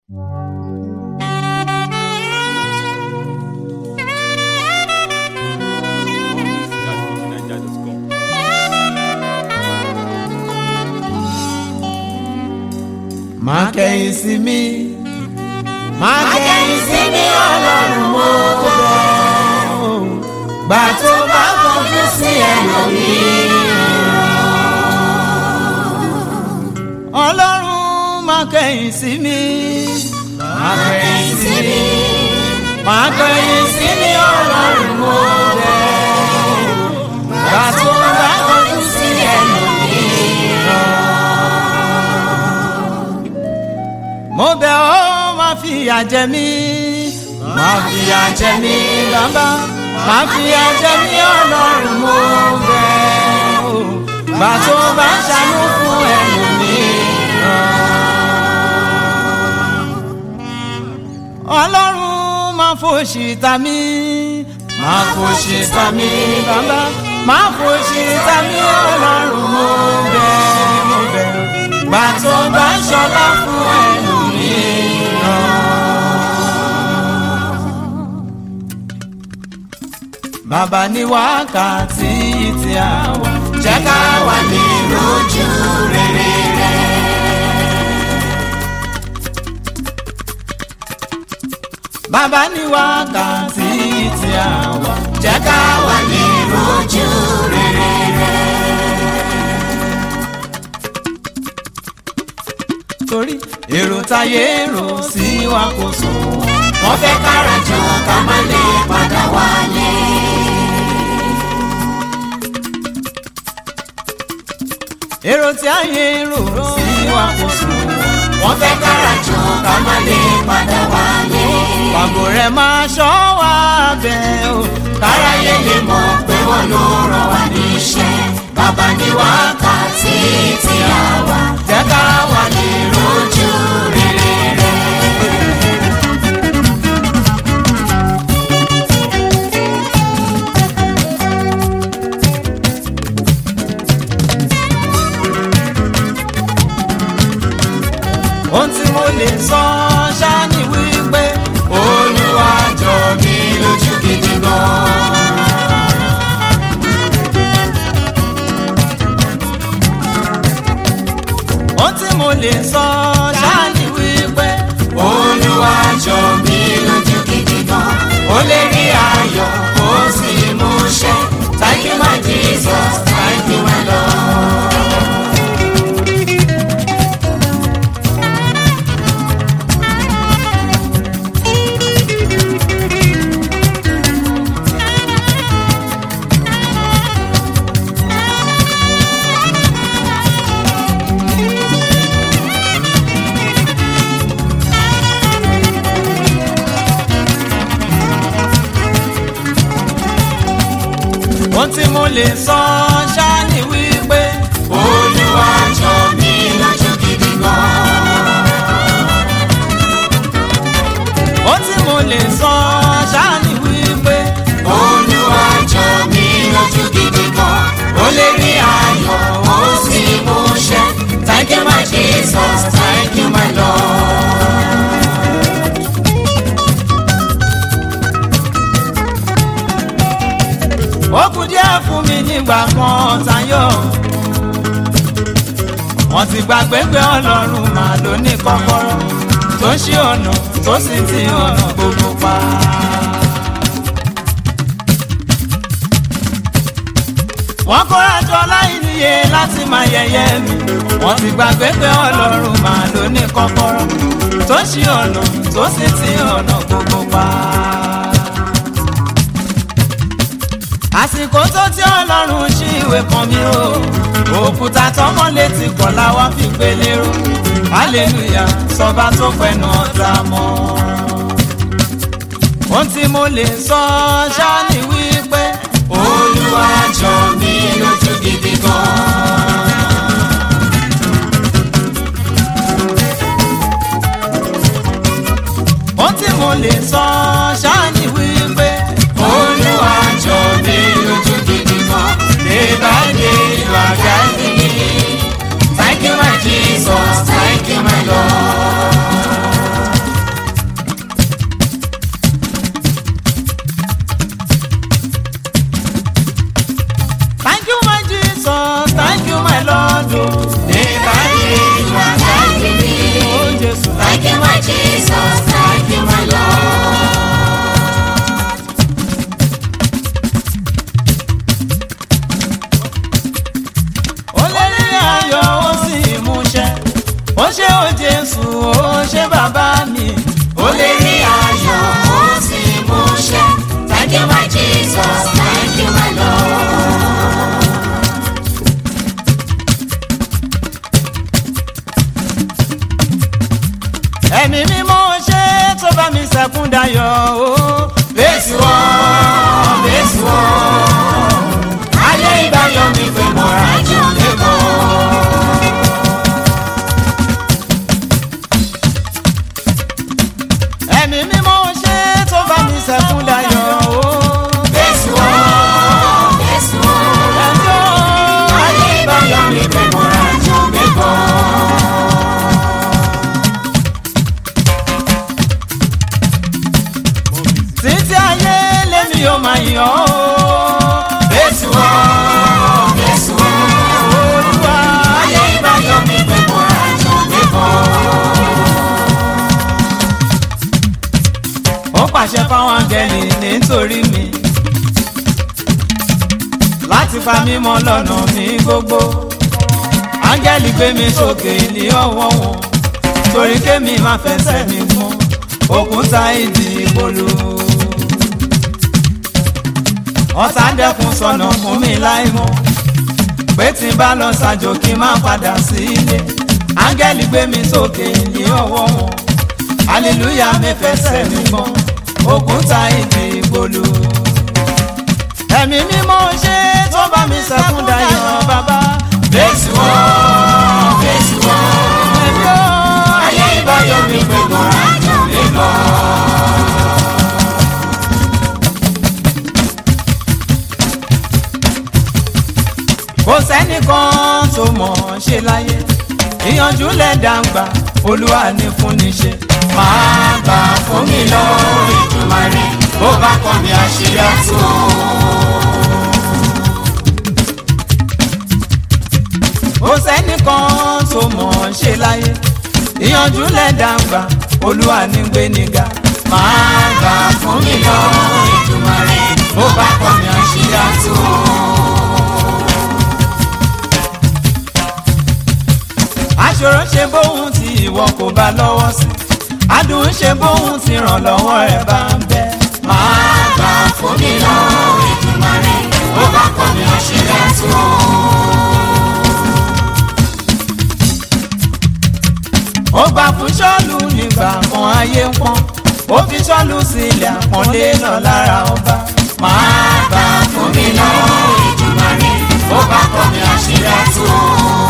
má kẹ́yìn sí mi má kẹ́yìn sí mi ọlọ́run mo bẹ̀ ọ́ gbà tó bá kọjú sí ẹlòmíràn. ọlọ́run má kẹ́yìn sí mi má kẹ́yìn sí mi má kẹ́yìn sí mi ọlọ́run mo bẹ̀ ọ́ gbà tó bá kọjú sí ẹlòmíràn. mo bẹ̀ ọ́ má fìyà jẹ mí má fìyà jẹ mí bàbá má fìyà jẹ mí ọlọ́run mo bẹ̀ ọ́ gbà tó bá ṣàánú fún ẹlòmíràn. ọlọ́run má fòṣì ta mí má fòṣì ta mí bàbá má fòṣì ta mí ọlọ́run mo bẹ̀ mo bẹ̀ gbà tó bá ṣọlá fún ẹlòmíràn. bàbá ní wákàtí tí a wà jẹ́ ká wà ní lójú rere rẹ̀. bàbá ní wákàtí tí a wà jẹ́ ká wà ní lójú rere rẹ̀. torí èrò táyé rò sí wa kò sùn wọ́n fẹ́ kára jọ ká má lè padà wálé. èrò tí ayé rò sí wa kò sùn wọ́n fẹ́ kára jọ ká má lè padà wálé. pàgò rẹ̀ máa ṣọ́ wa bẹ́ẹ̀ o káráyé lè mọ̀ pé wọ́n ló rán wa níṣẹ́ bàbá ní wákàtí tí a wà jẹ́ ká wà lè rojú rere rẹ̀. ohun tí mo lè sọ ṣáá ni wípé olúwa jọ mí lójú gidi gan. ohun tí mo lè sọ ṣáá ni wípé olúwa jọ mí lójú gidi gan. ó lè rí ayọ̀ ó sì mú ṣẹ thank you my jesus thank you my lord. ohun tí mo lè sọ ṣáá ni wípé olúwa jọ mí lójú gidi gan. ohun tí mo lè sọ ṣáá ni wípé olúwa jọ mí lójú gidi gan. ó lè rí ayọ̀ ó sì mú ṣẹ thank you my jesus thank you my lord. ó kù díẹ̀ fún mi nígbà kan tayọ̀ wọ́n ti gbàgbé pé ọlọ́run máa ló ní kọ́kọ́rọ́ tó ṣí ọ̀nà tó sì ti ọ̀nà gbogbo pa. wọ́n kóra jọ láì níye láti máa yẹ̀yẹ́ mi wọ́n ti gbàgbé pé ọlọ́run máa ló ní kọ́kọ́rọ́ tó ṣí ọ̀nà tó sì ti ọ̀nà gbogbo pa. àsìkò tó tí ọlọ́run ṣí ìwé kan mi o òkúta tọmọ létí kọ̀ láwa fi gbé lérò hallelujah sọba tó pẹ̀nà ọ̀dà mọ́. ohun tí mo lè sọ ṣáá ni wípé olúwa jọ mí lójú gidi gan. ohun tí mo lè sọ ṣáá ni wípé olúwa jọ mí lójú gidi gan. day by day you are guiding me. thank you my jesus thank you my lord. mímọ́ ṣe tó bá mi sẹ́kún dayọ̀ o. bẹ́sì wọ́n bẹ́sì wọ́n ayé ìbáyọ̀ mi pé mo ra jù lẹ́kọ̀ọ́. ẹ̀mí mímọ́ ṣe tó bá mi sẹ́kún dayọ̀ o. bẹ́sì wọ́n bẹ́sì wọ́n ẹjọ́ ayé ìbáyọ̀ mi pé mo ra jù lẹ́kọ̀ọ́. títí ayé lèmi yóò máa yọ̀ ọ́. bẹ́sì wọ́n bẹ́sì wọ́n olúwa ayé ìbáyọ̀ mi pé mo ra jù lẹ́kọ̀ọ́. ó pàṣẹ fáwọn áńgẹ́lì nítorí mi láti pa mí mọ́ lọ́nà mi gbogbo áńgẹ́lì gbé mi sókè ní ọwọ́ wọn torí kémi má fẹsẹ̀ mi mọ́ òkúta ìdí ìpolú ọ̀tá dẹ́kun sọnà fún mi láì mọ̀ pé tí n bá lọ ṣàjò kí n má padà sí ilé áńgẹ́lì gbé mi sókè ní ọwọ́ wọn hallelujah mi fẹsẹ̀ mi mọ́ òkúta ìdí ìpolú ẹ̀mí mímọ́ ṣe tó bá mi sẹ́kún dayọ̀ bàbá bẹ́sì wọ́n bẹ́sì wọ́n ẹ̀mí ó ayé ìbáyọ̀ mi pé mo ra jù lẹ́kọ̀ọ́. kò sẹ́nìkan tó mọ̀ ọ́n ṣe láyé ìyànjú lẹ́dàgbà olúwa ní fún ní ṣe máa gbà fún mi lọ́wọ́ ìdùnmáre bó bá kọ́ mi àṣírí àtúntò. kò sẹ́nìkan tó mọ̀ ọ́n ṣe láyé ìyànjú lẹ́dàgbà olúwa ní gbé níga máa gbà fún mi lọ́wọ́ ìdùnmáre bó bá kọ́ mi àṣírí àtúntò. aṣòro ṣe bóun tí ìwọ kò bá lọ́wọ́ sí adùn ṣe bóun tí ràn lọ́wọ́ ẹ̀ bá ń bẹ máa gbà fún mi lọ́wọ́ ìdùnmáre bó bá kọ́ mi àṣírí àtúntò. ó gbà fún ṣọ́ọ̀lù nígbà kan ayé ń pọ́n ó fi ṣọ́ọ̀lù sílẹ̀ àpọ́nlé náà lára ọba máa gbà fún mi lọ́wọ́ ìdùnmáre bó bá kọ́ mi àṣírí àtúntò.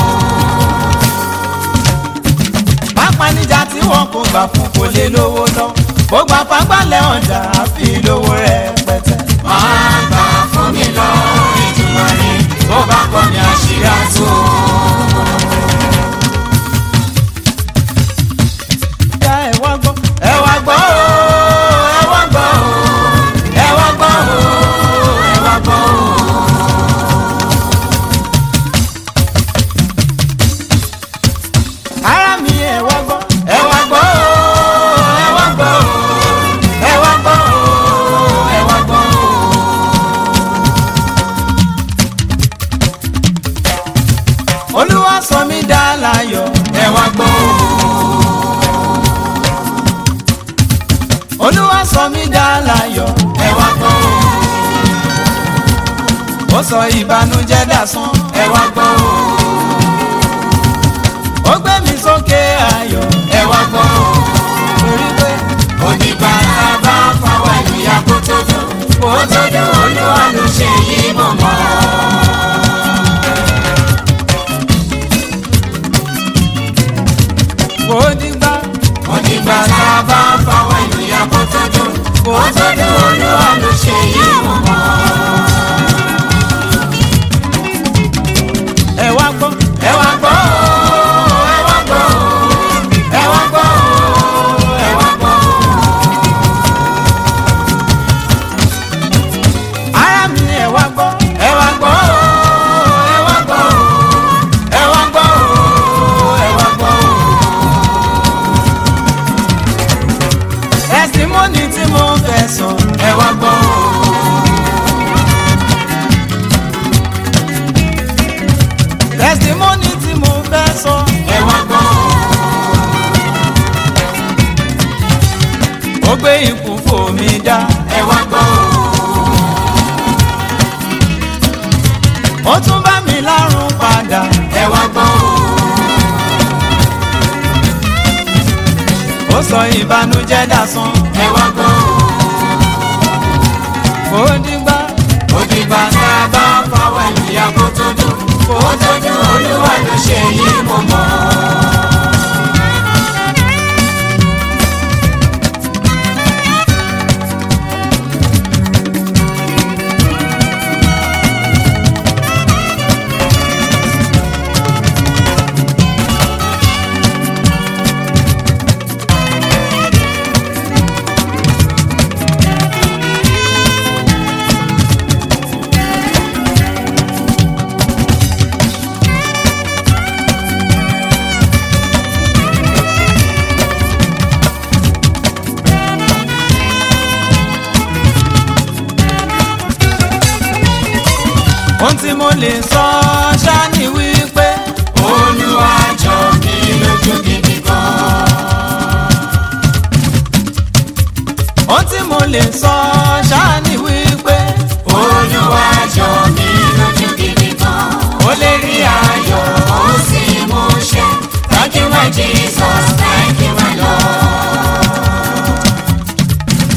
pápánijà tí wọn kò gbà fún kò lè lówó lọ ó gbà fagbálẹ̀ ọjà àfi lówó rẹpẹtẹ. máa gbà fún mi lọ́wọ́ ìdùnmáre bó bá kọ́ mi àṣírí àtúntò. Ká ẹ wá gbọ́ ẹ wá gbọ́ o ẹ wá gbọ́ o ẹ wá gbọ́ o ẹ wá gbọ́ o. ara mi ẹ wá gbọ́ ẹ wá gbọ́ o ẹ wá gbọ́ o ẹ wá gbọ́ o ẹ wá gbọ́ o. olúwa sọ mí dá láyọ̀ ẹ wá gbọ́ olúwa sọ mí dá láyọ̀ ẹ wá gbọ́ ó sọ ìbànújẹ́ dàsán ẹ wá gbọ́ ó gbé mi sókè ayọ̀ ẹ wá gbọ́ torí pé onígbà tá a bá fáwọn ènìyàn kó tó dùn kó tó dùn olúwa ló ṣe yí mọ̀mọ́. kò dìgbà onígbà tá a bá fáwọn ènìyàn kó tó dùn kó tó dùn olúwa ló ṣe yí mọ̀mọ́. ẹ wá gbọ́ ẹ wá gbọ́ ẹ wá gbọ́ ẹ wá gbọ́ ẹ wá gbọ́. ara mi ẹ wá gbọ́ ẹ wá gbọ́ ẹ wá gbọ́ ẹ wá gbọ́ ẹ wá gbọ́. tẹsímọ́nì tí mo fẹ́ sọ ẹ wá gbọ́ tẹsímọ́nì tí mo fẹ́ sọ ẹ wá gbọ́ ó gbé ikú fò mí dá ẹ wá gbọ́ ó tún bá mi lárùn padà ẹ wá gbọ́ ó sọ sọ ìbànújẹ́ dàsán. ẹ wá gbọ́ ó dìgbà ó dìgbà tá a bá fọwọ́ ìyá kó tó dùn kó tó dùn olúwa ló ṣe yí mo mọ̀. ohun tí mo lè sọ ṣáni wípé olúwa jọ mí lójú gidi gan. ohun tí mo lè sọ ṣáni wípé olúwa jọ mí lójú gidi gan. ó lè rí ayọ̀ ó sì mú ṣẹ. thank you my jesus thank you my lord.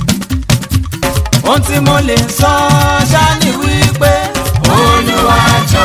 ohun tí mo lè sọ ṣáni wípé olúwa jọ